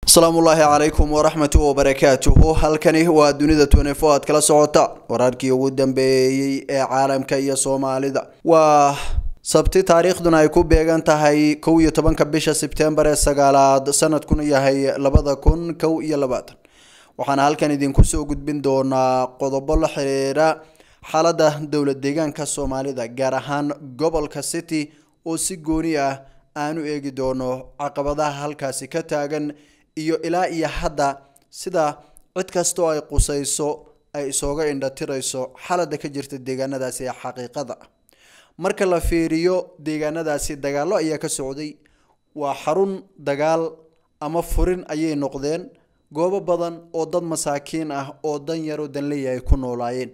asalaamu ullaahi calaykum waraxmatu wabarakaatuhu halkani waa dunida twenefo aad kala socota wararkii ugu dambeeyey ee caalamka iyo soomaalida waa sabti taariikhduna ay ku beegan tahay kow iyo tobanka bisha sebtembar ee sagaalaad sanadkuna yahay labada kun kow iyo labaatan waxaana halkan idinku soo gudbin doonaa qodobo la xiriira xaalada dowlad deegaanka soomaalida gaar ahaan gobolka city oo si gooni ah aanu eegi doono caqabadaha halkaasi ka taagan iyo ilaa iyo hadda sida cid kastoo ay qusayso ay isooga indhatirayso xaalada ka jirta deegaanadaasi ee xaqiiqada ah marka la fiiriyo deegaanadaasi dagaallo ayaa ka socday waa xarun dagaal ama furin ayay noqdeen goobo badan oo dad masaakiin ah oo dan yaro danleeya ay ku noolaayeen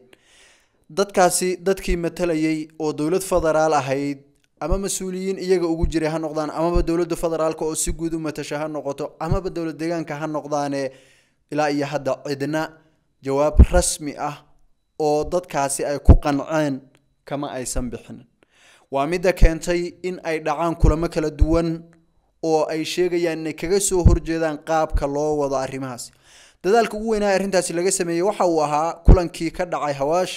dadkaasi dadkii matalayay oo dowlad federaal ahayd ama mas-uuliyiin iyaga ugu jiray ha noqdaan amaba dowlada federaalka oo si guud u matasha ha noqoto amaba dowlad deegaanka ha noqdaane ilaa iyo hadda cidna jawaab rasmi ah oo dadkaasi ay ku qanceen kama aysan bixinin waa midda keentay in ay dhacaan kulamo kala duwan oo ay sheegayaan inay kaga soo horjeedaan qaabka loo wado arrimahaasi dadaalka ugu weynaa arrintaasi laga sameeyey waxa uu ahaa kulankii ka dhacay hawaash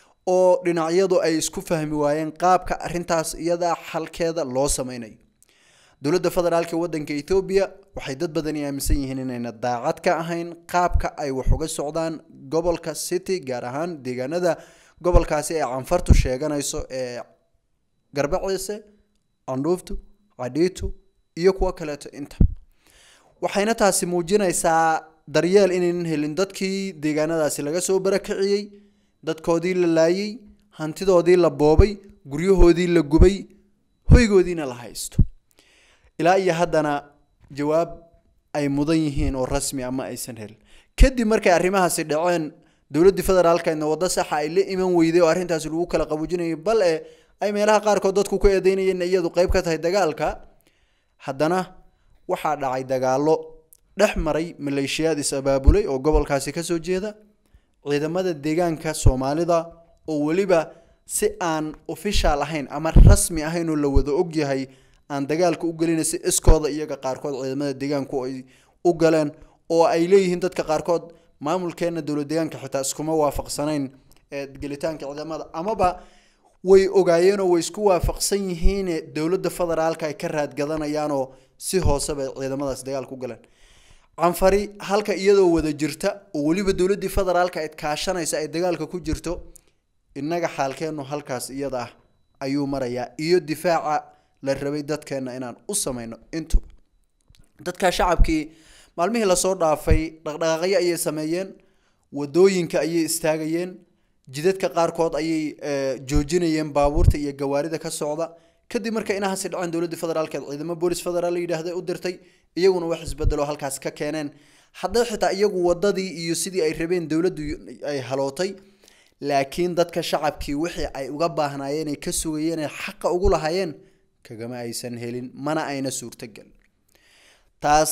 oo dhinacyadu ay isku fahmi waayeen qaabka arintaas iyada xalkeeda loo sameynayo dowladda federaalk wadanka ethoobiya waxay dad badani aaminsan yihiin inayna daacad ka ahayn qaabka ay wax uga socdaan gobolka city gaar ahaan deegaanada gobolkaasi ee canfartu sheeganayso ee garbaciise candhuuftu cadhiitu iyo kuwo kaleeto inta waxayna taasi muujinaysaa daryeel inaynan helin dadkii deegaanadaasi laga soo barakiciyey dadkoodii la laayay hantidoodii la boobay guryahoodii la gubay hoygoodiina la haysto ilaa iyo haddana jawaab ay mudan yihiin oo rasmi ama aysan helin kadib markay arrimahaasi dhaceen dowladdii federaalkeedna waddo saxa ay la iman weyday oo arrintaasi lagu kala qaboojinayay bal e ay meelaha qaarkood dadku ku eedeynayeen iyadu qeyb ka tahay dagaalka haddana waxaa dhacay dagaallo dhex maray maleeshiyaad is abaabulay oo gobolkaasi kasoo jeeda ciidamada deegaanka soomaalida oo weliba si aan official ahayn ama rasmi ahayn oo la wada ogyahay aan dagaalka u gelina si iskooda iyaga qaarkood ciidamada deegaanku ay u galeen oo ay leeyihiin dadka qaarkood maamulkeena dowlad deegaanka xitaa iskuma waafaqsanayn gelitaanka ciidamada amaba way ogaayeenoo way isku waafaqsan yihiin dowladda federaalka ay ka raadgadanayaanoo si hooseba ciidamadaas dagaalka u galeen canfari halka iyadoo wada jirta oo weliba dowladii federaalka id kaashanaysa ay dagaalka ku jirto inaga xaalkeenu halkaas iyada ah ayuu marayaa iyo difaaca la rabay dadkeena inaan u sameyno intuba dadka shacabkii maalmihii lasoo dhaafay dhaqdhaqaaqyo ayay sameeyeen wadooyinka ayay istaagayeen jidadka qaarkood ayay joojinayeen baabuurta iyo gawaarida ka socda kadib marka inahaasi dhaceen dowladda federaalkeed ciidamo boolis federaal la yidhaahda u dirtay iyaguna wax isbedelo halkaas ka keeneen hadday xitaa iyagu wadadii iyo sidii ay rabeen dowladdu ay halootay laakiin dadka shacabkii wixii ay uga baahnaayeen ay ka sugayeen ay xaqa ugu lahaayeen kagama aysan helin mana ayna suurtogelin taas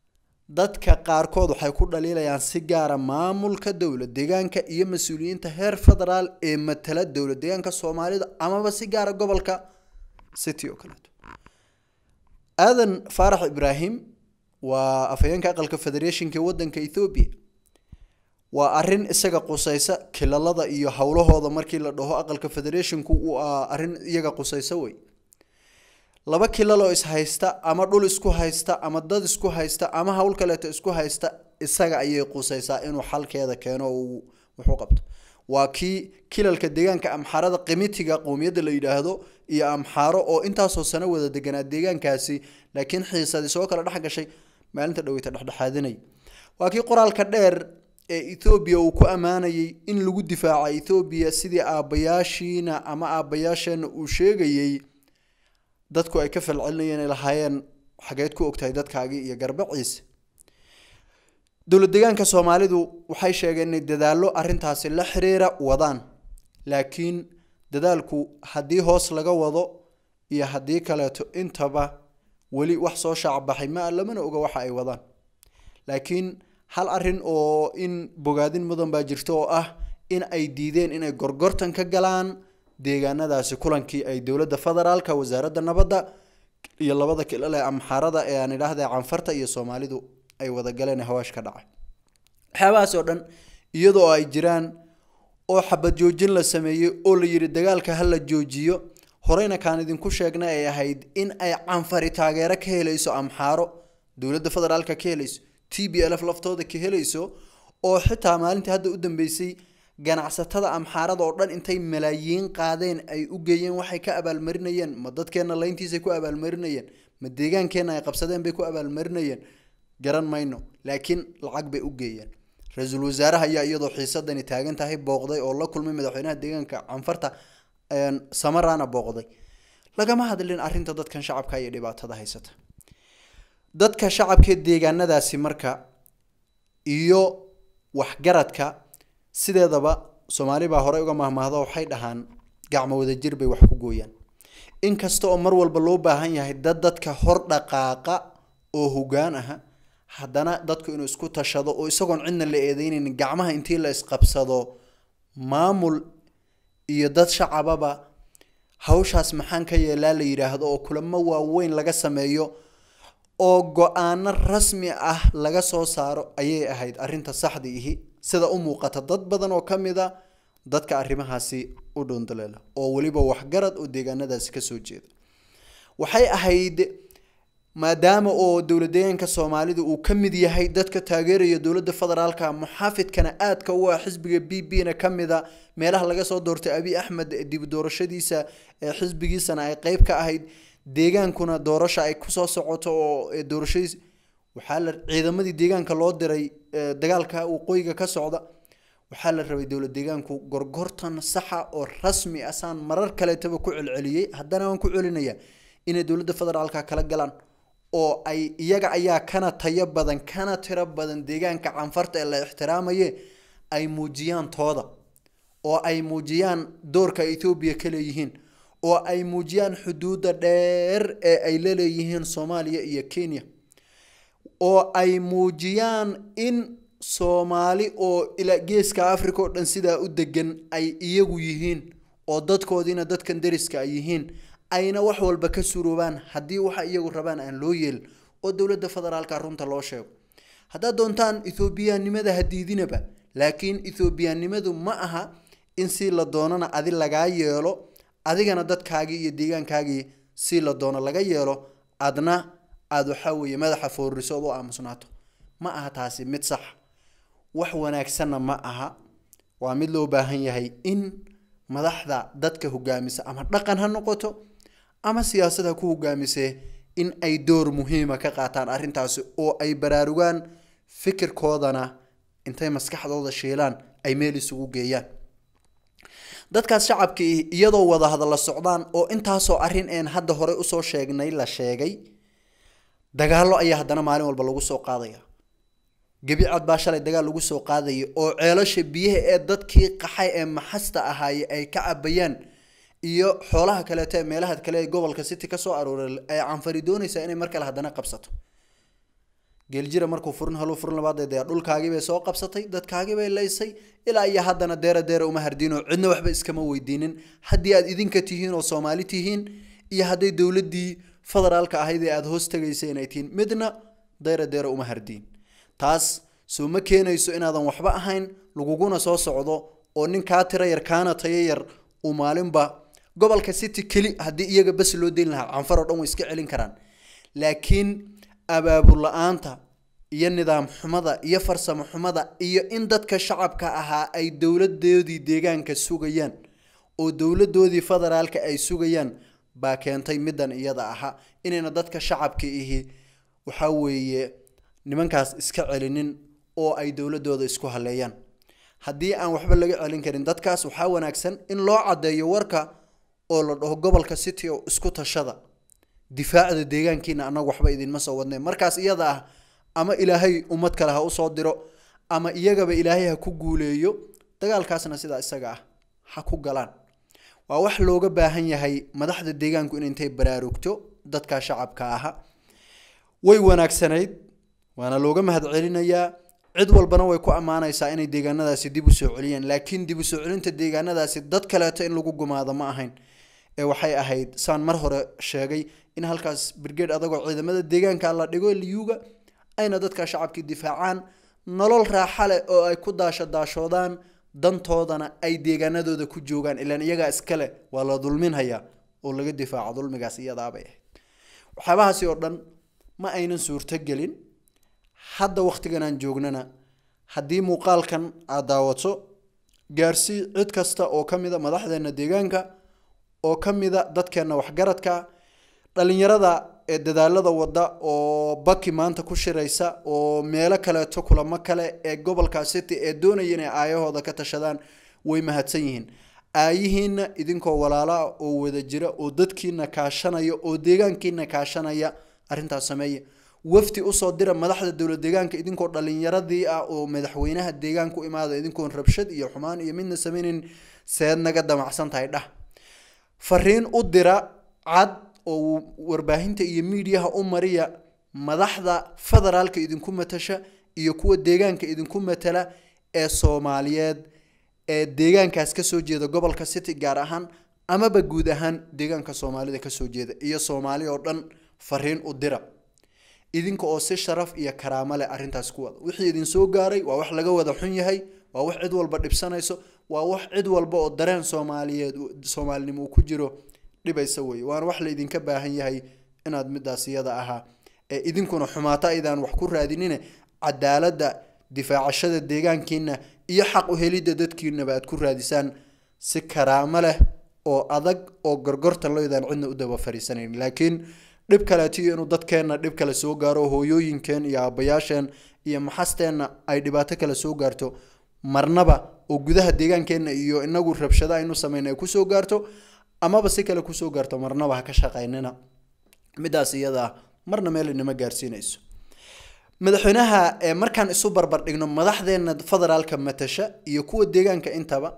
dadka qaarkood waxay ku dhaliilayaan si gaara maamulka dowlad deegaanka iyo mas-uuliyiinta heer federaal ee matala dowlad deegaanka soomaalida amaba si gaara gobolka city oo kaleeto aadan faarax ibraahim waa afhayeenka aqalka federationka wadanka ethoobiya waa arin isaga qusaysa kilalada iyo howlahooda markii la dhaho aqalka federationku uu arin iyaga qusaysa wey laba kilaloo is haysta ama dhul isku haysta ama dad isku haysta ama howl kaleeto isku haysta isaga ayay qusaysaa inuu xalkeeda keeno uu wuxuu qabto waa kii kilalka deegaanka amxaarada qimitiga qowmiyadda la yidhaahdo iyo amxaaro oo intaasoo sano wada deganaa deegaankaasi laakiin xiisadi soo kala dhex gashay maalinta dhaweyta dhexdhexaadinay waa kii qoraalka dheer ee ethoobiya uu ku ammaanayay in lagu difaaca ethoobiya sidii aabbayaashiina ama aabbayaasheena uu sheegayey dadku ay ka falcelinayeen ay lahaayeen xageed ku ogtahay dadkaagii iyo garbaciise dowlad deegaanka soomaalidu waxay sheegeen inay dadaallo arrintaasi la xiriira wadaan laakiin dadaalku haddii hoos laga wado iyo haddii kaleeto intaba weli wax soo shaacbaxay ma lamana oga waxa ay wadaan laakiin hal arin oo in bogaadin mudan baa jirta oo ah in ay diideen inay gorgortan ka galaan deegaanadaasi kulankii ay dowladda federaalka wasaaradda nabadda iyo labada kilal ee amxaarada ee aan idhaahda canfarta iyo soomaalidu ay wada galeen hawaash ka dhacay waxyaabahaas oo dhan iyadoo ay jiraan oo xabad joojin la sameeyey oo la yidhi dagaalka ha la joojiyo horeyna kaan idinku sheegna ay ahayd in ay canfari taageero ka helayso amxaaro dowladda federaalka ka helayso t b l f laftooda ka helayso oo xitaa maalintii hadda u dambeysay ganacsatada amxaarada oo dhan intay malaayiin qaadeen ay u geeyeen waxay ka abaalmarinayeen ma dadkeenna layntiisay ku abaalmarinayeen ma deegaankeenna ay qabsadeen bay ku abaalmarinayeen garan mayno laakiin lacag bay u geeyeen ra-iisul wasaaraha ayaa iyadoo xiisadani taagan tahay booqday oo la kulmay madaxweynaha deegaanka canfarta samarana booqday lagama hadlin arrinta dadkan shacabka iyo dhibaatada haysata dadka shacabka deegaanadaasi marka iyo waxgaradka sideedaba soomaali baa horey uga mahmaahdo waxay dhahaan gacmo wadajir bay wax ku gooyaan inkasta oo mar walba loo baahan yahay dad dadka hor dhaqaaqa oo hogaan aha haddana dadku inuu isku tashado oo isagoon cidna la eedeynayn gacmaha intii la isqabsado maamul iyo dad shacababa hawshaas maxaan ka yeelaa la yidhaahdo oo kulamo waaweyn laga sameeyo oo go-aano rasmi ah laga soo saaro ayay ahayd arrinta saxda ihi sida u muuqata dad badan oo ka mid a dadka arrimahaasi u dhundaleela oo weliba waxgarad oo deegaanadaasi kasoo jeeda waxay ahayd maadaama oo dowlad deegaanka soomaalida uu ka mid yahay dadka taageeraya dowladda federaalka muxaafidkana aadka u ah xisbiga b b na ka mid a meelaha laga soo doortay abiy axmed dib doorashadiisa xisbigiisana ay qeyb ka ahayd deegaankuna doorasha ay kusoo socoto oo doorashadiis waxaa la ciidamadii deegaanka loo diray dagaalka waqooyiga ka socda waxaa la rabay dowlad deegaanku gorgortan saxa oo rasmi ah saan marar kaleetaba ku celceliyey haddana waan ku celinaya inay dowladda federaalka kala galaan oo ay iyaga ayaa kana tayo badan kana tiro badan deegaanka canfarta ee la ixtiraamaye ay muujiyaan tooda oo ay muujiyaan doorka ethoobiya ka leeyihiin oo ay muujiyaan xuduudda dheer ee ay la leeyihiin soomaaliya iyo kenya oo ay muujiyaan in soomaali oo ilaa geeska africa oo dhan sidaa u degan ay iyagu yihiin oo dadkoodiina dadkan deriska ay yihiin ayna wax walba ka suroobaan haddii waxa iyagu rabaan aan loo yeelin oo dowladda federaalka runta loo sheego haddaad doontaan ethoobiyanimada ha diidinaba laakiin ethoobiyanimadu ma aha in si la doonana adi lagaa yeelo adigana dadkaagii iyo deegaankaagii si la doono laga yeelo adna aada waxaa weeye madaxa foorriso ood u aamusnaato ma aha taasi mid sax wax wanaagsanna ma aha waa mid loo baahan yahay in madaxda dadka hogaamisa ama dhaqan ha noqoto ama siyaasad ha ku hogaamisee in ay door muhiima ka qaataan arrintaasi oo ay baraarugaan fikirkoodana intay maskaxdooda shiilaan ay meel isugu geeyaan dadkaas shacabkii iyadoo wada hadalla socdaan oo intaasoo arrin een hadda hore usoo sheegnay la sheegay dagaallo ayaa haddana maalin walba lagu soo qaadaya gebicad baa shalay dagaal lagu soo qaadaya oo ceelasha biyaha ee dadkii qaxay ee maxasta ahaaye ay ka cabayaan iyo xoolaha kaleeto ee meelaha kale ee gobolka city kasoo arooray ay canfari doonaysaa inay mar kale haddana qabsato geeljira markuu furin haluu furin labaad dee dhulkaagii bay soo qabsatay dadkaagii bay laysay ilaa iyo haddana deera deera uma hardiinoo cidna waxba iskama weydiinin haddii aad idinka tihiin oo soomaali tihiin iyo hadday dowladdii federaalka ahayd ee aada hoos tagaysa inay tihiin midna deera deera uma hardiin taas soo ma keenayso inaadan waxba ahayn laguguna soo socdo oo nin kaa tira yar kaana tayo yar uu maalinba gobolka city keli haddii iyaga bas loo deyn lahaa canfar oo dhan way iska celin karaan laakiin abaabul la-aanta iyo nidaam xumada iyo farsamo xumada iyo in dadka shacabka ahaa ay dowladoodii deegaanka sugayaan oo dowladoodii federaalka ay sugayaan baa keentay middan iyada ahaa inayna dadka shacabka ihi waxaa weeye nimankaas iska celinin oo ay dowladooda isku haleeyaan haddii aan waxba laga celin karin dadkaas waxaa wanaagsan in loo caddeeyo warka oo la dhaho gobolka city oo isku tashada difaacda deegaankiina annagu waxba idinma soo wadneen markaas iyada ah ama ilaahay ummad kale ha usoo diro ama iyagaba ilaahay ha ku guuleeyo dagaalkaasna sidaa isaga ah ha ku galaan waa wax looga baahan yahay madaxda deegaanku in intay baraarugto dadka shacabka aha way wanaagsanayd waana looga mahadcelinayaa cid walbana way ku ammaanaysaa inay deegaanadaasi dib u soo celiyaan laakiin dib u soo celinta deegaanadaasi dad kaleeto in lagu gumaado ma ahayn ee waxay ahayd saan mar hore sheegay in halkaas brigade adagoo ciidamada deegaanka la dhigo liyuga ayna dadka shacabkii difaacaan nolol raaxa leh oo ay ku daasho daashoodaan dantoodana ay deegaanadooda ku joogaan ilaan iyagaa iskale waa la dulminhayaa oo laga difaaco dulmigaas iyadaabay ahayd waxyaabahaasi oo dhan ma aynan suurtogelin hadda wakhtigan aan joognana haddii muuqaalkan aad daawato gaarsii cid kasta oo ka mida madaxdeena deegaanka oo ka mida dadkeena waxgaradka dhalinyarada ee dadaalada wada oo baki maanta ku shiraysa oo meelo kaleeto kulamo kale ee gobolka city ee doonaya inay aayahooda ka tashadaan way mahadsan yihiin aayihiina idinkoo walaala oo wada jira oo dadkiina kaashanaya oo deegaankiina kaashanaya arrintaas sameeya wafti usoo dira madaxda dowlad deegaanka idinkoo dhalinyaradii ah oo madaxweynaha deegaanka u imaada idinkoon rabshad iyo xumaan iyo midna sameynin seed naga damacsan tahay dhah fariin u dira cad oo warbaahinta iyo miidiyaha u mariya madaxda federaalka idinku matasha iyo kuwa deegaanka idinku matala ee soomaaliyeed ee deegaankaas kasoo jeeda gobolka city gaar ahaan amaba guud ahaan deegaanka soomaalida kasoo jeeda iyo soomaali oo dhan fariin u dira idinka oo si sharaf iyo karaamo leh arrintaas ku wada wixii idin soo gaaray waa wax laga wada xun yahay waa wax cid walba dhibsanayso waa wax cid walba oo dareen soomaaliyeed soomaalinimo uu ku jiro dhibaysa weye waana wax laydinka baahan yahay inaad midaas iyada ahaa ee idinkuna xumaato aydaan wax ku raadinine cadaaladda difaacashada deegaankiina iyo xaq u helidda dadkiinaba aad ku raadisaan si karaamo leh oo adag oo gorgorta loydaan cidna u daba fariisanayn laakiin dhib kaleetiyo inuu dadkeenna dhib kale soo gaaro hooyooyinkeen iyo aabayaasheen iyo maxasteenna ay dhibaato kale soo gaarto marnaba oo gudaha deegaankeenna iyo inagu rabshado aynu samayna ay kusoo gaarto amaba si kale kusoo gaarto marnaba ha ka shaqaynina midaas iyadaa marna meel inama gaarsiinayso madaxweynaha ee markaan isu barbar dhigno madaxdeena federaalka matasha iyo kuwa deegaanka intaba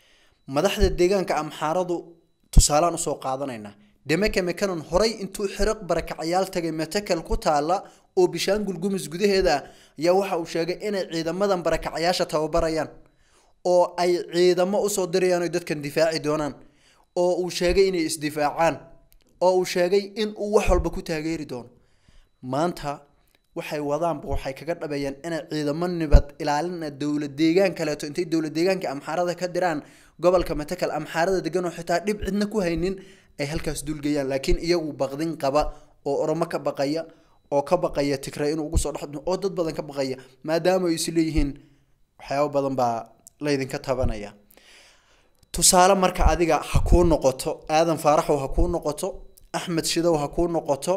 madaxda deegaanka amxaaradu tusaalaan usoo qaadanaynaa demeke mekanon horay intuu xiriq barakacayaal tagay metekel ku taala oo bishaangul gumis gudaheeda ah ayaa waxa uu sheegay inay ciidamadan barakacayaasha tababarayaan oo ay ciidamo usoo dirayaan oy dadkan difaaci doonaan oo uu sheegay inay isdifaacaan oo uu sheegay in uu wax walba ku taageeri doono maanta waxay wadaanba waxay kaga dhabeeyeen inay ciidamo nibad ilaalina dowlad deegaan kaleeto intay dowlad deegaanka amxaarada ka diraan gobolka metekel amxaarada degan oo xitaa dhib cidna ku haynin ay halkaas dulgayaan laakiin iyagu baqdin qaba oo oromo ka baqaya oo ka baqaya tigray inuu ugu soo dhex oo dad badan ka baqaya maadaama ay isleeyihiin waxyaabo badan baa laydinka tabanaya tusaale marka adiga ha kuu noqoto aadan faaraxow ha kuu noqoto axmed shidow ha kuu noqoto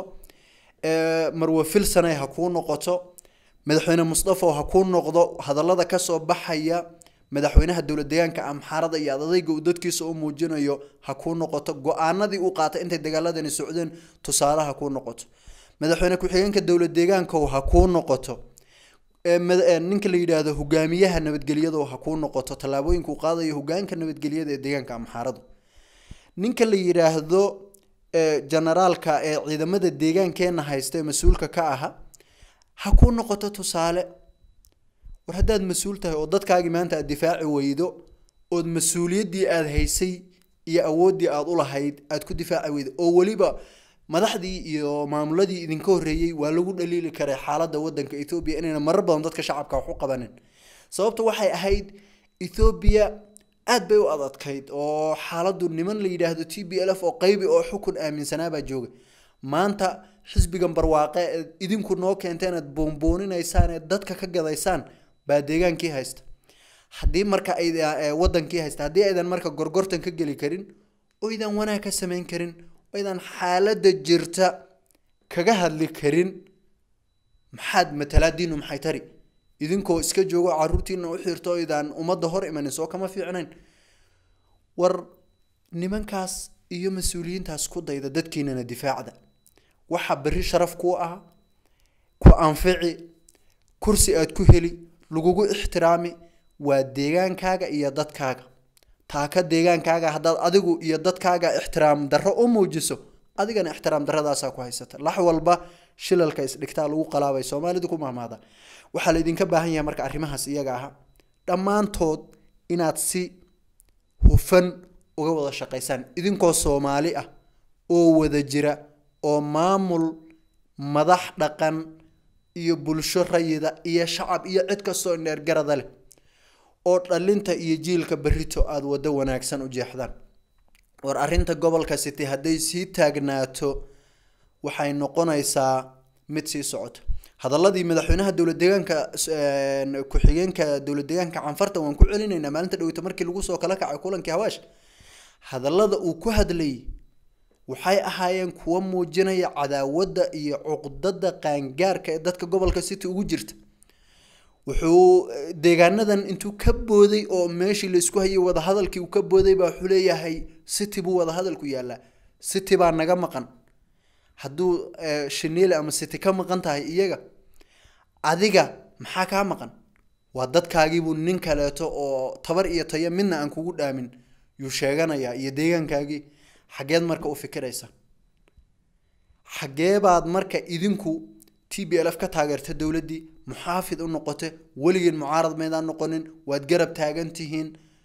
marwe filsanay ha kuu noqoto madaxweyne musdafow ha kuu noqdo hadallada kasoo baxaya madaxweynaha dowlad deegaanka amxaarada iyo adadayga uu dadkiisa u muujinayo ha kuu noqoto go-aanadii uu qaatay intay dagaaladani socdeen tusaale ha kuu noqoto madaxweyne ku-xigeenka dowlad deegaankow ha kuu noqoto ninka la yidhaahdo hogaamiyaha nabadgelyado ha kuu noqoto tallaabooyinka uu qaadayo hogaanka nabadgelyada ee deegaanka amxaaradu ninka la yidhaahdo generaalka ee ciidamada deegaankeena haysta ee mas-uulka ka aha ha kuu noqoto tusaale war haddaad mas-uul tahay oo dadkaagii maanta aad difaaci weydo ood mas-uuliyaddii aada haysay iyo awooddii aada u lahayd aada ku difaaci weydo oo weliba madaxdii iyo maamuladii idinka horreeyey waa lagu dhaliili karay xaaladda waddanka ethoobiya inayna marar badan dadka shacabka wax u qabanin sababta waxay ahayd ethoobiya aad bay u adadkayd oo xaaladdu niman la yidhaahdo t b l f oo qaybi oo xukun aaminsanaabaa jooga maanta xisbigan barwaaqe ee idinku noo keenteen aad boonbooninaysaan ee dadka ka gadaysaan baa deegaankii haysta haddii marka ay wadankii haysta haddii aydan marka gorgortan ka geli karin oydan wanaag ka samayn karin oydan xaaladda jirta kaga hadli karin maxaad matalaadiinu maxay tari idinkoo iska joogo caruurtiina u xirto oydaan ummadda hor imanin soo kama fiicnayn war nimankaas iyo mas-uuliyiintaas ku dayda dadkiinana difaacda waxa berri sharaf kuu ah ku anfici kursi aad ku heli lagugu ixtiraami waa deegaankaaga iyo dadkaaga taaka deegaankaaga haddaad adigu iyo dadkaaga ixtiraam darro u muujiso adigana ixtiraam darradaasaa ku haysata lax walba shilalka isdhigtaa lagu qalaabay soomaalidu ku mahmaada waxaa laydinka baahan yahay marka arrimahaas iyaga aha dhammaantood inaad si hufan uga wada shaqaysaan idinkoo soomaali ah oo wada jira oo maamul madax dhaqan iyo bulsho rayida iyo shacab iyo cid kastoo indheergarada leh oo dhalinta iyo jiilka berito aada waddo wanaagsan u jeexdaan war arrinta gobolka city hadday sii taagnaato waxay noqonaysaa mid sii socota hadaladii madaxweynaha dowlad deegaanka ku-xigeenka dowlad deegaanka canfarta waan ku celinaynaa maalinta dhaweyta markii lagu soo kala kacay kulankii hawaash hadallada uu ku hadlayay waxay ahaayeen kuwa muujinaya cadaawadda iyo cuqdada qaangaarka ee dadka gobolka city ugu jirta wuxuu deegaanadan intuu ka booday oo meeshii laisku hayay wadahadalkii uu ka booday baa wuxuu leeyahay city buu wadahadalku yaalaa city baa naga maqan hadduu shiniile ama city ka maqan tahay iyaga adiga maxaa kaa maqan waa dadkaagiibuu nin kaleeto oo tabar iyo tayo midna aan kugu dhaamin yuu sheeganayaa iyo deegaankaagii xageed marka u fikiraysa xagee baad marka idinku t b l f ka taageerta dowladdii muxaafid u noqote weligiin mucaarad maydaan noqonin waad garab taagan tihiin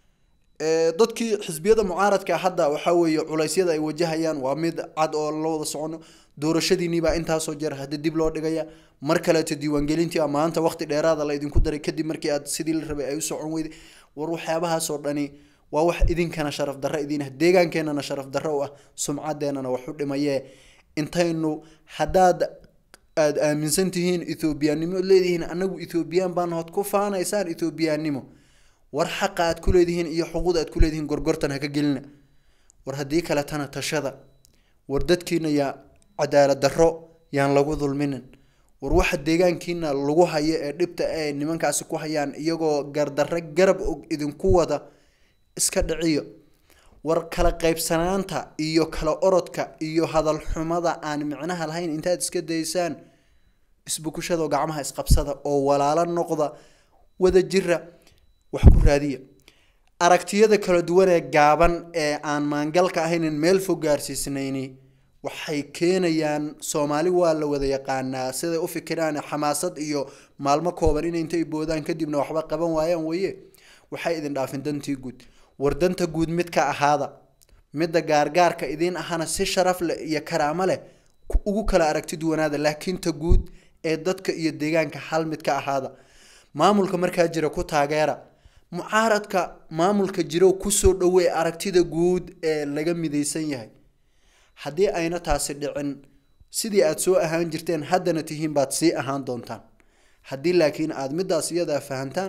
dadkii xisbiyada mucaaradka hadda waxaa weeye culeysyada ay wajahayaan waa mid cad oo la wada socono doorashadiiniibaa intaasoo jeer hadda dib loo dhigaya mar kaleeto diiwaangelintii a maanta waqti dheeraada la idinku daray kadib markii aad sidii la rabay ay u socon weyday war waxyaabahaasoo dhani waa wax idinkana sharaf darro idiin ah deegaankeenana sharaf darro u ah sumcaddeenana wax u dhimayee intaynu haddaad aada aaminsan tihiin ethoobiyaannimo leedihiin anagu ethoobiyan baan hood ku faanaysaan ethoobiyaannimo war xaqa aad ku leedihiin iyo xuquuq aad ku leedihiin gorgortan haka gelina war haddii kaletana tashada war dadkiina yaa cadaalad darro yaan lagu dulminin war waxa deegaankiina lagu hayo ee dhibta ee nimankaasi ku hayaan iyagoo gardarre garab og idinku wada iska dhiciyo war kala qaybsanaanta iyo kala orodka iyo hadal xumada aan micnaha lahayn intaad iska daysaan isbukushadoo gacmaha isqabsada oo walaalo noqda wada jira wax ku raadiya aragtiyada kala duwan ee gaaban ee aan maangalka ahaynin meel fog gaarsiisnayni waxay keenayaan soomaali waa la wada yaqaanaa siday u fikiraan xamaasad iyo maalmo kooban in intay boodaan kadibna waxba qaban waayaan weye waxay idin dhaafin dantii guud war danta guud mid ka ahaada midda gaargaarka idiin ahana si sharaf leh iyo karaamo leh ugu kala aragti duwanaada laakiin ta guud ee dadka iyo deegaanka hal mid ka ahaada maamulka markaa jira ku taageera mucaaradka maamulka jiro kusoo dhowey aragtida guud ee laga midaysan yahay haddii ayna taasi dhicin sidii aada soo ahaan jirteen haddana tihiin baad sii ahaan doontaan haddii laakiin aada midaas iyadaa fahantaan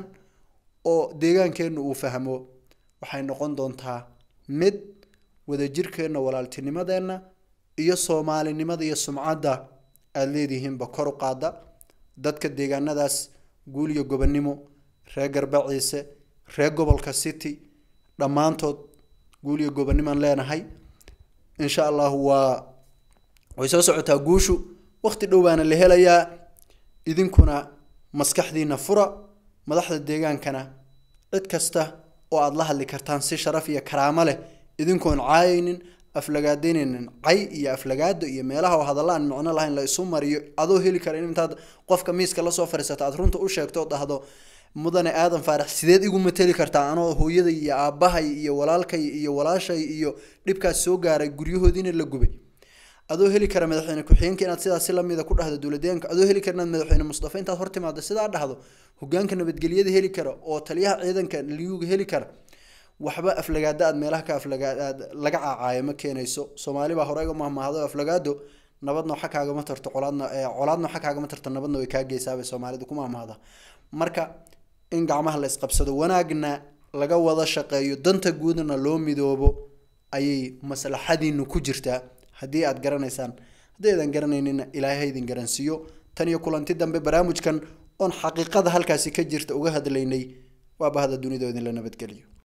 oo deegaankeenna uu fahmo waxay noqon doontaa mid wadajirkeenna walaaltinimadeenna iyo soomaalinimada iyo sumcadda aada leedihiinba kor u qaada dadka deegaanadaas guul iyo gobonnimo reer garbaciise reer gobolka city dhammaantood guul iyo gobonnimaan leenahay insha allahu waa way soo socotaa guushu waqti dhow baana la helayaa idinkuna maskaxdiina fura madaxda deegaankana cid kasta oo aada la hadli kartaan si sharaf iyo karaamo leh idinkoon caayaynin aflagaadaynaynin cay iyo aflagaado iyo meelaha oo hadalla aan micno lahayn la isu mariyo adoo heli kara in intaad qofka miiska lasoo fadhiisato aad runta u sheegto oo dhahdo mudane aadan faarax sideed igu mateli kartaa anoo hooyaday iyo aabbahay iyo walaalkay iyo walaashay iyo dhibkaas soo gaaray guryahoodiina la gubay adoo heli kara madaxweyne ku-xigeenka inaad sidaasi lamida ku dhahdo dowladeenka adoo heli kara inaad madaxweyne mustafa intaad hortimaado sidaa dhahdo hogaanka nabadgelyada heli kara oo taliyaha ciidanka liyuga heli kara waxba aflagaado aad meelaha ka aflagaad laga caacaayo ma keenayso soomaali baa horeyga mahmaahdo aflagaado nabadna waxa kaagama tarto colaadna colaadna waxa kaagama tarto nabadna way kaa geysaabay soomaalidu ku mahmaahda marka in gacmaha la isqabsado wanaagna laga wada shaqeeyo danta guudna loo midoobo ayay maslaxadiinu ku jirtaa haddii aad garanaysaan haddii aydan garanaynina ilaahay ha idin garansiiyo tan iyo kulanti dambe barnaamijkan oon xaqiiqada halkaasi ka jirta uga hadlaynay waa bahda dunida oo idinla nabadgeliyo